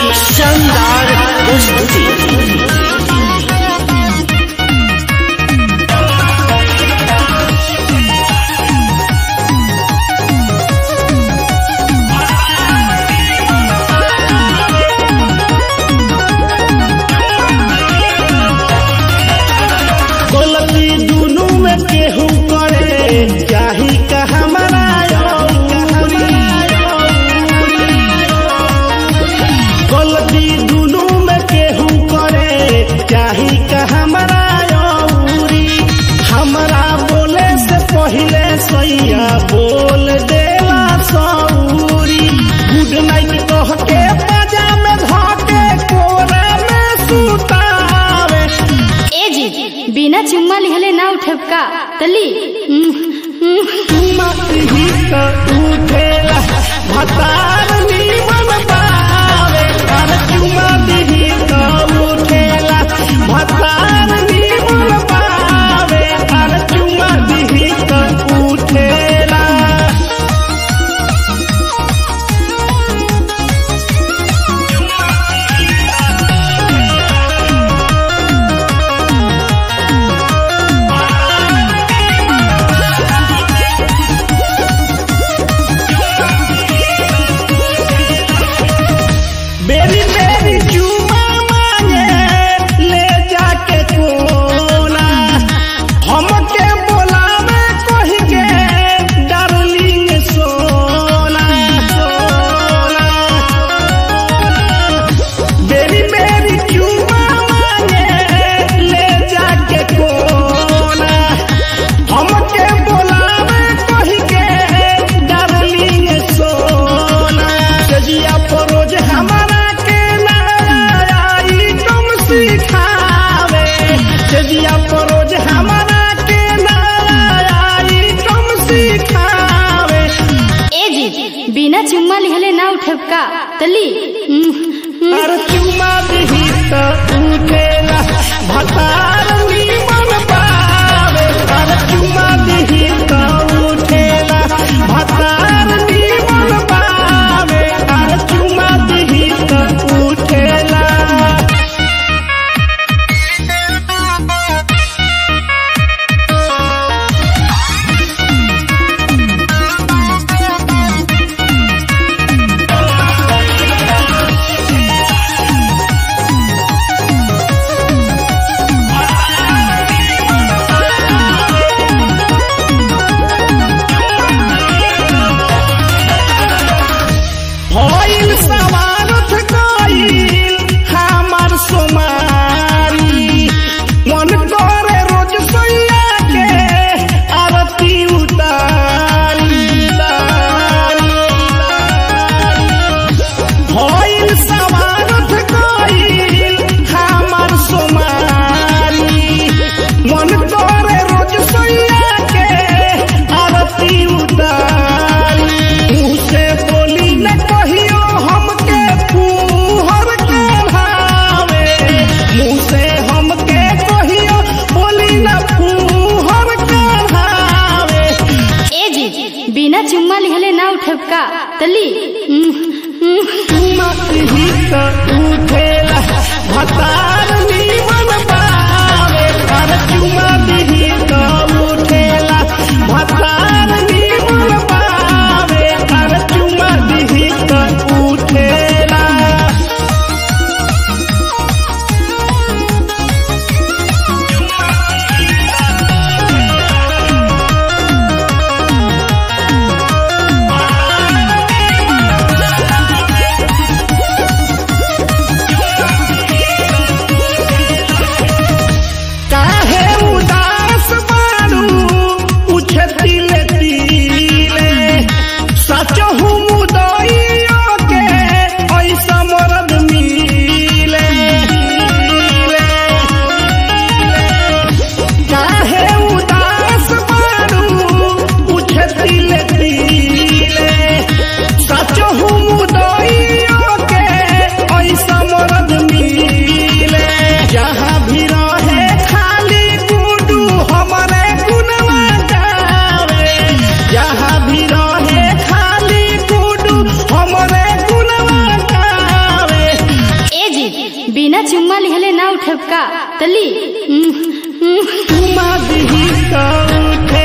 शानदार प्रस्तुति गलती दुनू में केहू करे चाही का हमारा गलती दुनू में केहू करे चाही का हमारा औरी हमरा बोले से पहिले सैया बोल देला सौरी गुड नाइट कह के पाजा में धके कोरा में सुतावे ए जी बिना चुम्मा लिहले ना उठब का तली मती का उठेला भतार नीमन पावे अरे चुमा दिही का उठेला भतार नीमन पावे अरे चुमा दिही का उठेला बेरी बेरी चुमा मांगे ले जाके कोना हमके बोलावे कही के डार्लिंग सोना सोना बेरी बेरी चुमा मांगे ले जाके कोना हमके बोलावे कही के डार्लिंग सोना सजिया परोज हमारा के नाई तुम सिखावे सजिया परोज हमारा के नाई तुम सिखावे ए जी बिना चुम्मा लिहले ना उठब का तली अरे चुमा दिही त उठेला भतार नीमन पावे अरे चुमा दिही त उठेला भतार नीमन पावे अरे चुमा दिही त उठेला भइल समारथ गइल हमार सोमारी मन करे रोज सैया के आरती उतारी भइल समारथ गइल हमार सोमारी मन करे रोज सैया के आरती उतारी मुँह से बोली न कहियो हमके फूहर के भावे मुँह से हमके कहियो बोली न फूहर के भावे ए जी बिना चुम्मा लिहले ना उठब का तली मती का उठेला भतार नीमन पावे अरे चुमा दिही का उठेला भतार नीमन पावे अरे चुमा दिही का उठेला बिना चुम्मा लिहले ना उठब का तली चुमा दिही तो उठे